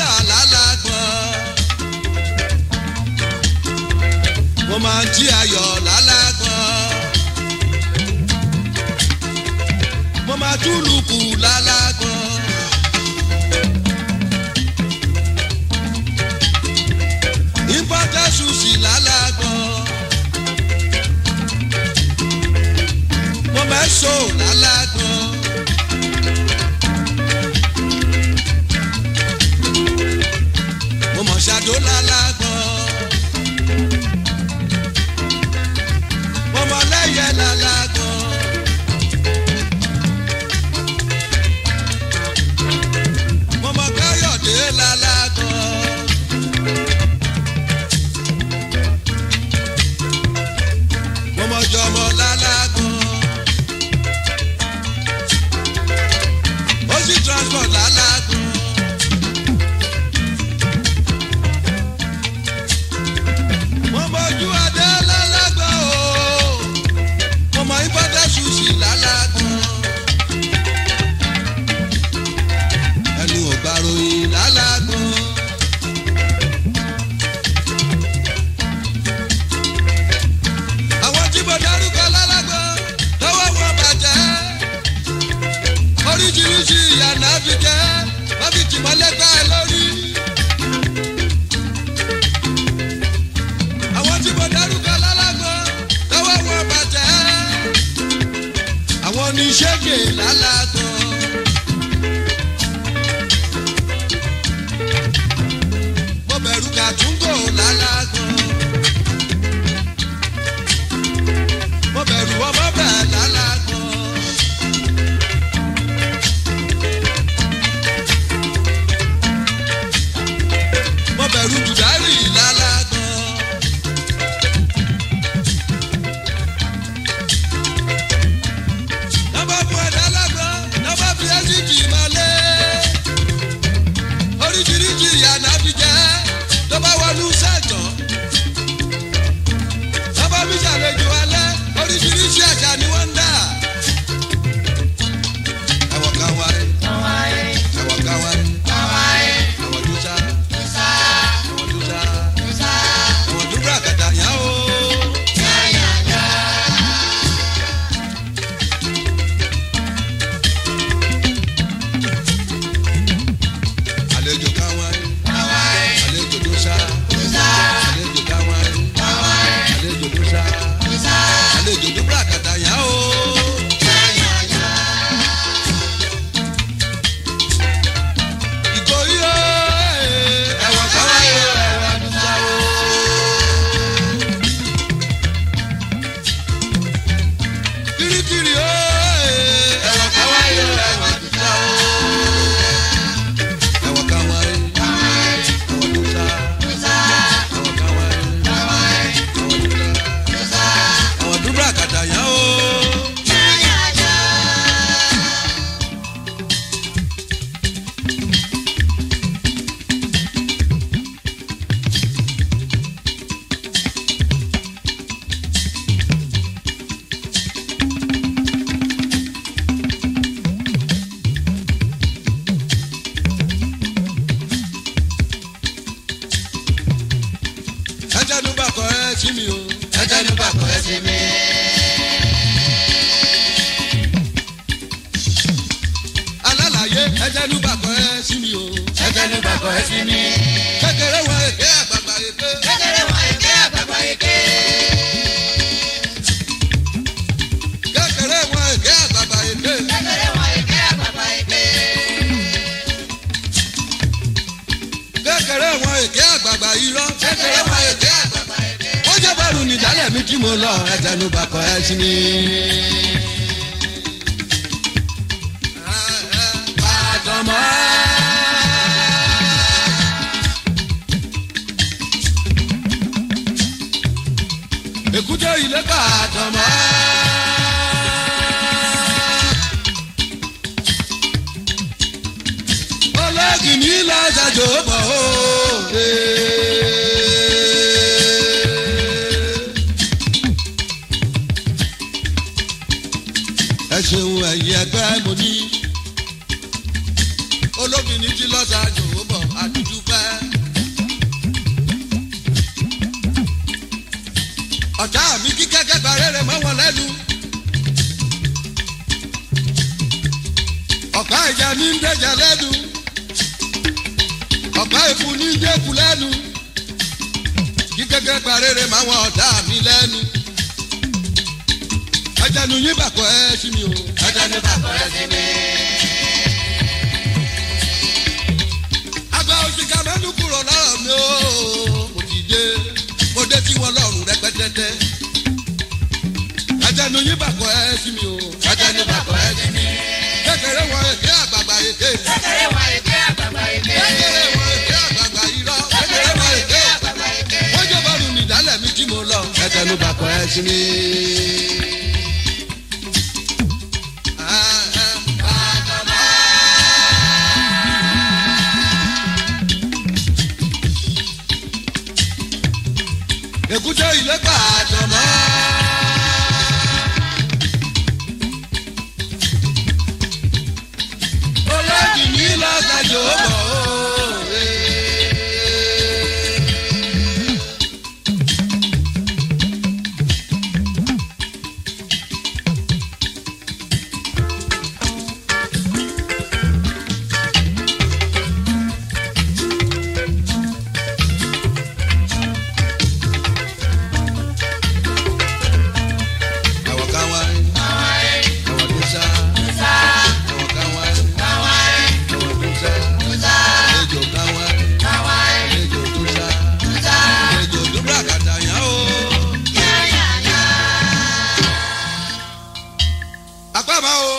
jà lálágbọ́n. mo máa ń jí ayọ̀ lálágbọ́n. mo máa túlùkù lálágbọ́n. ìpọ́tẹ́sù sí lálágbọ́n. mo mẹ́sọ̀ lálágbọ́n. mo mọ̀ ṣàdó lálágbọ́n. mo mọ̀ lẹ́yẹ lálágbọ́n. mo mọ̀ káyọ̀dé lálágbọ́n. mo mọ̀ jọmọ lálágbọ́n. ó sì transport lálágbọ́n. mo mọ̀jú adé lálágbọ́n o mo mọ̀ ìbọ́dẹ̀ ṣùṣì lálágbọ́n. ẹnu ọ̀gbà ròyìn lálágbọ́n. àwọn tí mo dárúkọ lálágbọ́n lọ́wọ́ wọn bàjẹ́ oríṣiríṣi ìyànà fi jẹ́ wọ́n fi tìmọ́lẹ́gbẹ́ lórí. àwọn tí mo dárúkọ lálágbọ́n lọ́wọ́ wọn bàjẹ́ àwọn oníṣègùn lálágbọ́n. mo bẹ̀rù kàtúngò lálágbọ́n. mo bẹ̀rù ọmọ bẹ̀ lálágbọ́n. mo bẹ̀rù jùdárì lálágbọ́n. lọ́ba fún ẹ̀dá lágbọ́n lọ́ba fi ẹ́sìkì mọ́lé. oríṣiríṣi ìyànà fi jẹ́ tó bá wọnú sẹ́jọ́. lọ́ba fi ṣàlejò alẹ́ oríṣiríṣi àṣà ni wọ́n ń dà. ẹ̀wọ̀n kan wáyé ẹ̀wọ̀n kan wáyé ẹ̀wọ̀n tó sá ẹ̀wọ̀n tó sá ẹ̀wọ̀n tó bá kàtà yá o. àlejò kan wáyé àlejò tó sá àlejò kan wáyé àlejò tó sá àlejò tó bá kàtà yá o. ìkòyí o ẹ̀wọ̀n kan wáyé ẹ̀wọ̀n tó sá o. kirikiri o ẹ̀wọ̀n kan wáyé ẹ̀wọ̀n tó sá o. ẹ̀wọ̀n kan wáyé ẹ̀wọ̀n tó sá ẹ̀wọ̀n kan wáyé ẹ̀wọ̀n tó sá ẹ̀wọ̀n tó bá kàtà yá o. ẹjẹnu bá kọ ẹ sí mi o. ẹjẹnu bá kọ ẹ sí mi. alálàyé ẹjẹnu bá kọ ẹ sí mi o. ẹjẹnu bá kọ ẹ sí mi. kékeré wọn èké àgbàgbà èké. kékeré wọn èké àgbàgbà èké. kékeré wọn èké àgbàgbà èké. kékeré wọn èké àgbàgbà èké. kékeré wọn èké àgbàgbà irọ́. kékeré wọn èké àgbàgbà èké. wọ́n jẹ́ bẹ́rù nìdálẹ̀ mi tí mo lọ ẹjẹnu bá kọ ẹ sí mi. Àtọmọ́. èkúté ilé ká àtọmọ́. olóògì ní lọ́sàjò bọ̀ ó. ẹ ṣeun ẹ̀yìn ẹgbẹ́ mo ní olóògì ní ti lọ́sàjò bọ̀ àdúdú ní ń dẹ̀jà lẹ́nu ọ̀pá ìfú ní ń dẹ́kun lẹ́nu kí gẹ́gẹ́ parére máa wọn ọ̀tá mi lẹ́nu ẹjẹnu yín bàkọ́ ẹ sí mi o. ẹjẹnu bàkọ́ ẹ sí mi. àgbà òṣìkà mẹ́nu kúrò lọ́rọ̀ mi o. mo ti dé mo dé tí wọn lọ́rùn rẹpẹtẹtẹ. ẹjẹnu yín bàkọ́ ẹ sí mi o. ẹjẹnu bàkọ́ ẹ sí mi. kékeré wọn èké àgbààgbà èké. kékeré wọn èké àgbààgbà èké. kékeré wọn èké àgbààgbà irọ́. kékeré wọn èké àgbààgbà èké. wọ́n jẹ́ bọ́ọ̀lù nìdálẹ̀ mi tí mo lọ. ẹjẹnu bàkọ́ ẹ sí mi. Ah, ah. èkúté ilé gbàdàn mọ́. olóògì ní lọ́sàjò bọ̀ òwe. àwọn kan wá àwọn tó sá àwọn kan wá àwọn tó sá àlejò kan wá àlejò tó sá àlejò tó bá kàtà yàn ó. apá máa o.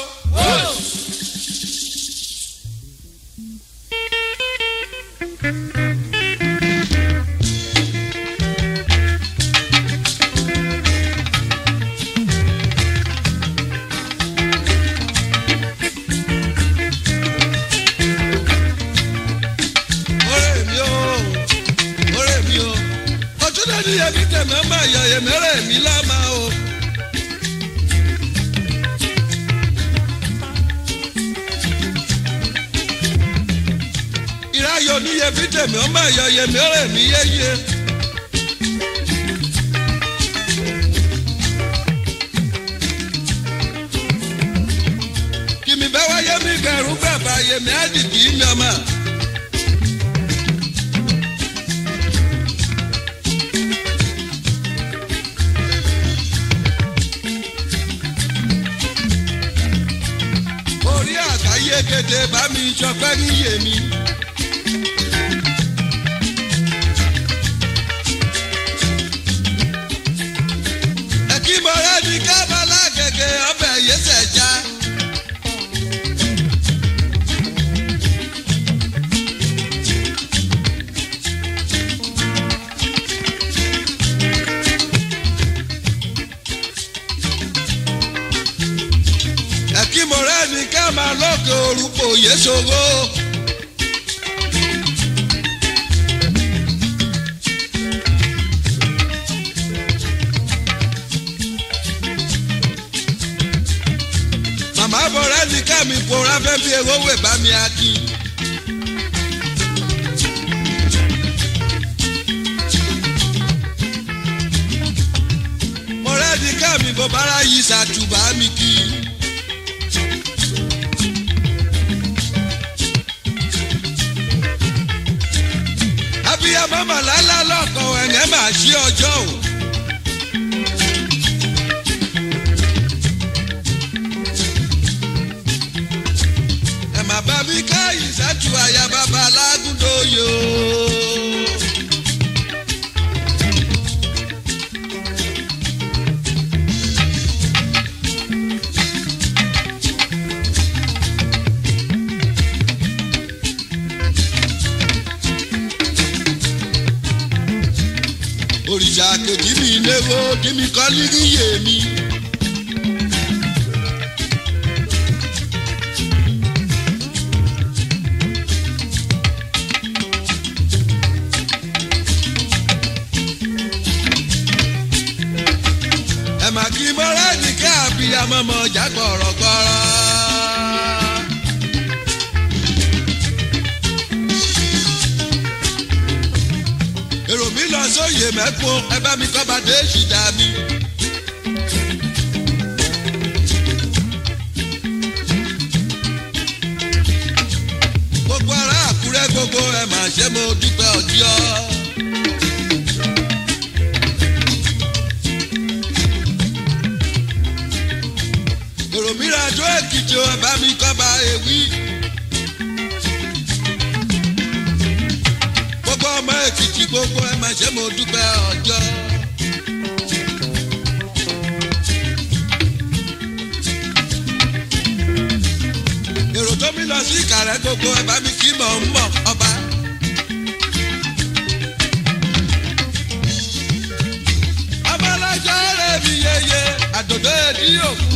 ọ̀rẹ́ mi o ọ̀rẹ́ mi o ọtún náà ní yẹmi tẹmẹ má yọ yẹmẹrẹ mi lámà o. ìráyọ ní yẹmi tẹmẹ má yọ yẹmẹrẹ mi yéye. kìmí bẹ́ wáyé mi gẹ̀rú bàbá yẹmi á dìbì mi ọmọ. orí àgbáyé kété bá mi sọpẹ́ níyè mi. ẹ̀kí mọ̀rẹ́ ní kábàlá gẹ́gẹ́ ọbẹ̀ yẹsẹ̀ já. ẹ̀kí mọ̀rẹ́ ní ká máa lọ́kọ̀ orúkọ yéṣogbo. màmá bọ̀rẹ́ ní ká mi pòórá fẹ́ fi ewé wè bá mi akí. mọ̀rẹ́ ní ká mi bọ̀ bára yìí ṣàtúbà mi kí. abiyamọ màlálà lọkọ ẹ̀yẹ́ máa ṣí ọjọ́ o. ẹ má bá mi ká ìṣáájú àyà bàbá alágúndóyò. òrìṣà kejì mi léwo kí mi kọ́ líríyè mi. ẹ mà kí mọ́rẹ́ ní kí àbíyamọ́ mọ́ ọjà gbọ̀rọ̀gbọ̀rọ̀. èrò mi lọ sóye mẹ́kún ẹ bá mi kọ́ bá dé ṣìdá mi. ṣe mo dúpẹ́ ọjọ́. èrò mìíràn tó èkìtì ò bá mi kọ́ bá ewì. gbogbo ọmọ èkìtì gbogbo ẹ máa ṣe mo dúpẹ́ ọjọ́. èrò tó mi lọ sí ìkàrẹ́ gbogbo ẹ bá mi kí mọ̀ ń mọ̀ ọba. ọmọlájà rẹ̀ mi yeye àdòdó èdè òkú.